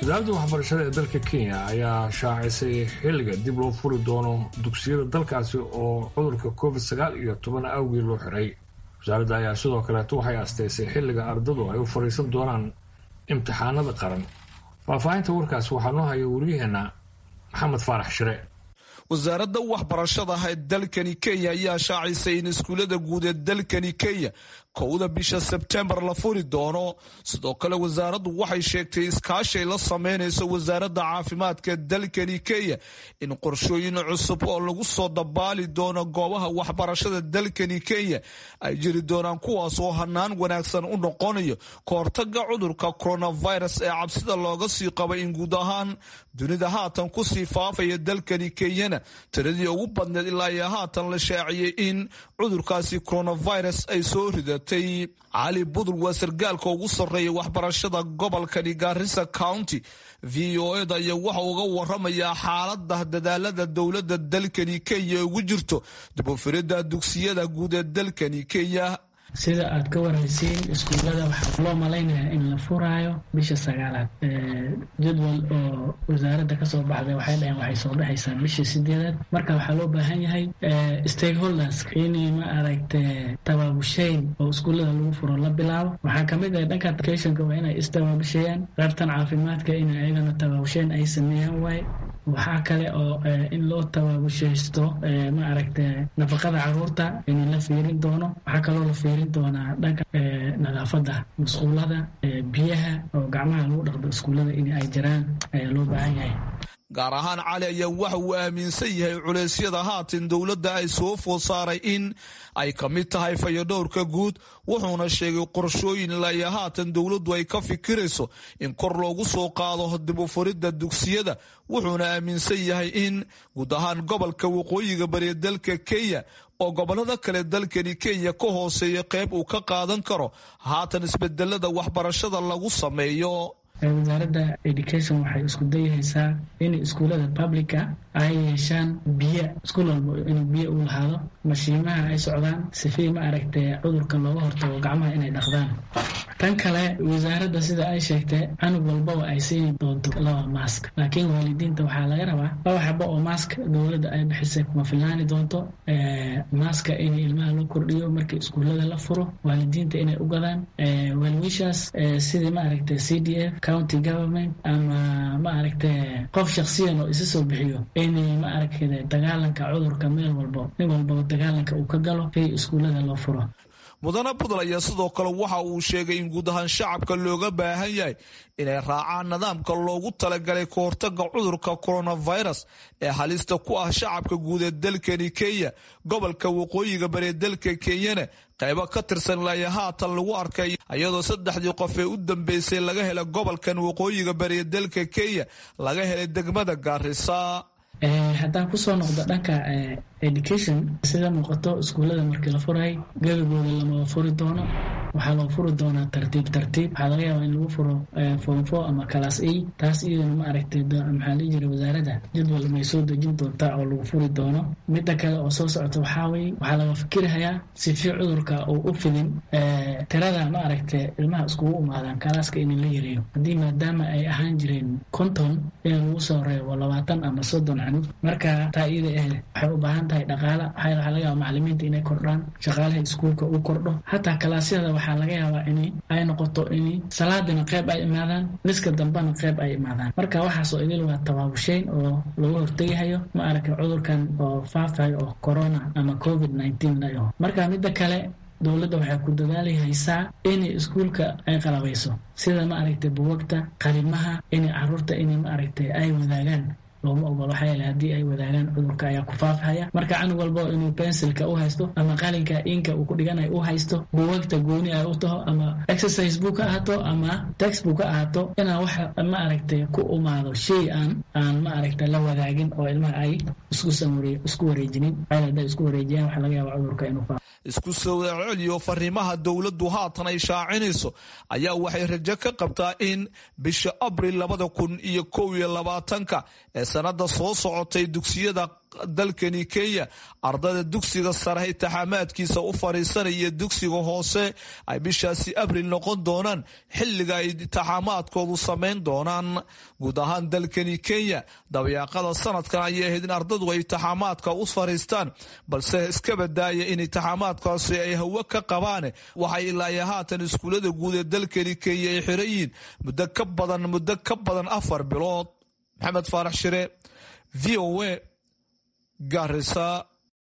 wasaaradda waxbarashada ee dalka kenya ayaa shaacisay xilliga dib loo furi doono dugsiyada dalkaasi oo cudurka covid sagaal iyo toban awgii loo xiray wasaaradda ayaa sidoo kaleeto waxay asteysay xilliga ardadu ay u fadhiisan doonaan imtixaanada qaran faahfaahinta warkaas waxaa noo haya waryaheena maxamed faarax shire wasaaradda waxbarashada ee dalkani kenya ayaa shaacisay in iskuullada guud ee dalkani kenya kowda bisha sebtembar la furi doono sidoo kale wasaaraddu waxay sheegtay iskaashay la sameynayso wasaaradda caafimaadka dalkani kenya in qorshooyin cusub oo lagu soo dabaali doono goobaha waxbarashada dalkani kenya ay jiri doonaan kuwaas oo hanaan wanaagsan u noqonayo kahortaga cudurka coronavirus ee cabsida looga sii qaba in guud ahaan dunida haatan kusii faafaya dalkani kenyana tiradii ugu badneed ilaa iyo haatan la shaaciyey in cudurkaasi coronavirus ay soo ridatay cali budul waa sargaalka ugu sarreeya waxbarashada gobolkani gaarisa county v o eda iyo waxa uga waramayaa xaalada dadaalada dowladda dalkani kenya ugu jirto dibufirida dugsiyada guud ee dalkani kenya sida aad ka waraysiin iskuullada waxaa loo malaynayaa in la furaayo bisha sagaalaad jadwal oo wasaaradda kasoo baxday waxay dhaheen waxay soo dhexaysaa bisha sideedaad marka waxaa loo baahan yahay stakeholders inay ma aragte tabaabushayn oo iskuullada lagu furo la bilaabo waxaa kamid ah dhanka educationka waa inay istabaabushayaan qaybtan caafimaadka in ayagana tabaabushayn ay sameeyaan waaye waxaa kale oo in loo tabaabushaysto ma aragte nafaqada caruurta in la fiirin doono waxaa kaloo la fiirin doonaa dhanka nadaafada musquulada biyaha oo gacmaha lagu dhaqdo iskuullada in ay jiraan ayaa loo baahan yahay gaar ahaan cali ayaa waxa uu aaminsan yahay culeysyada haatan dowladda ay soo food saaray in ay ka mid tahay fayadhowrka guud wuxuuna sheegay qorshooyin ilaa haatan dowladdu ay ka fikirayso in kor loogu soo qaado dib u furidda dugsiyada wuxuuna aaminsan yahay in guud ahaan gobolka waqooyiga bariya dalka kenya oo gobolada kale dalkani kenya ka hooseeya qayb uu ka qaadan karo haatan isbedelada waxbarashada lagu sameeyo wasaaradda education waxay isku dayahaysaa in iskuullada publica ay yeeshaan biyo iskuul walba inuu biyo u lahaado mashiimaha ay socdaan sifii ma aragtay cudurka looga hortago gacmaha inay dhaqdaan tan kale wasaaradda sida ay sheegtay canug walbaba ay siini doonto laba mask laakiin waalidiinta waxaa laga rabaa laba xabo oo mask dowladda ay bixisay kuma filnaani doonto maska in ilmaha loo kordhiyo markii iskuullada la furo waalidiinta inay u gadaan waalwiishaas sidii ma aragtay c d f county government ama ma aragtay qof shaksiyan oo isa soo bixiyo inay ma aragtay dagaalanka cudurka meel walbo nin walbaba dagaalanka uu ka galo si iskuullada loo furo mudane budal ayaa sidoo kale waxa uu sheegay in guud ahaan shacabka looga baahan yahay inay raacaan nidaamka loogu talagalay ka hortaga cudurka coronavirus ee halista ku ah shacabka guud ee dalkani kenya gobolka waqooyiga baree dalka kenyana qaybo ka tirsan ilaa haatan lagu arkay iyadoo saddexdii qof ee u dambeysay laga helay gobolkan waqooyiga baree dalka kenya laga helay degmada gaarisa haddaan kusoo noqdo dhanka education sida muuqato iskuullada markii la furay gebagooda lamaba furi doono waxaa loo furi doonaa tartiib tartiib waxaa laga yaabaa in lagu furo form four ama class a taas iyadana ma aragtay maxaa lii jira wasaaradda jadwal may soo dejin doontaa oo lagu furi doono midda kale oo soo socota waxaa weye waxaa laga fikirahayaa sifi cudurka uu u fidin tirada ma aragtay ilmaha iskugu imaadaan kalaaska in la yareeyo haddii maadaama ay ahaan jireen konton in lagu soo reebo labaatan ama soddon canug marka taa iyada ah waxay u baahan tahay dhaqaala waxaa laga yaaba macalimiinta inay kordhaan shaqaalaha iskuulka uu kordho hataa kalaasyada waxaa laga yaabaa in ay noqoto in salaadina qayb ay imaadaan niska dambena qayb ay imaadaan marka waxaasoo idil waa tabaabushayn oo lagu hortegahayo ma aragtay cudurkan oo faafayo oo corona ama covid nineteen la dhaho marka midda kale dowladda waxay ku dadaalihaysaa in iskuulka ay qalabayso sida ma aragtay buwagta qalimaha in caruurta in ma aragtay ay wadaagaan looma ogolo waxaa yeele haddii ay wadaagaan cudurka ayaa ku faafhaya marka canug walba inuu pensilka u haysto ama qalinka inka uu ku dhiganay u haysto buwagta gooni ay u taho ama exercise book ha ahaato ama text book ha ahaato inaan wax ma aragtay ku umaado shay aan aan ma aragtay la wadaagin oo ilmaha ay isku samure isku wareejinin waxaa hadday isku wareejiyaan waxaa laga yaaba cudurka inuu faafo isku soo celiyo fariimaha dowladdu haatan ay shaacinayso ayaa waxay rajo ka qabtaa in bisha abril labada kun iyo kow iyo labaatanka ee sanada soo socotay dugsiyada dalkani kenya ardayda dugsiga sare itixaamaadkiisa u fadhiisanaya dugsiga hoose ay bishaasi abril noqon doonaan xilliga ay itixaamaadkoodu samayn doonaan guud ahaan dalkani kenya dabayaaqada sanadkan ayay ahayd in ardadu ay itixaamaadka u fadhiistaan balse iska badaaya in itixaamaadkaasi ay hawo ka qabaan waxay ilaa haatan iskuullada guud ee dalkani kenya ay xiran yihiin muddo ka badan muddo ka badan afar bilood maxamed faarax shire v o a garisa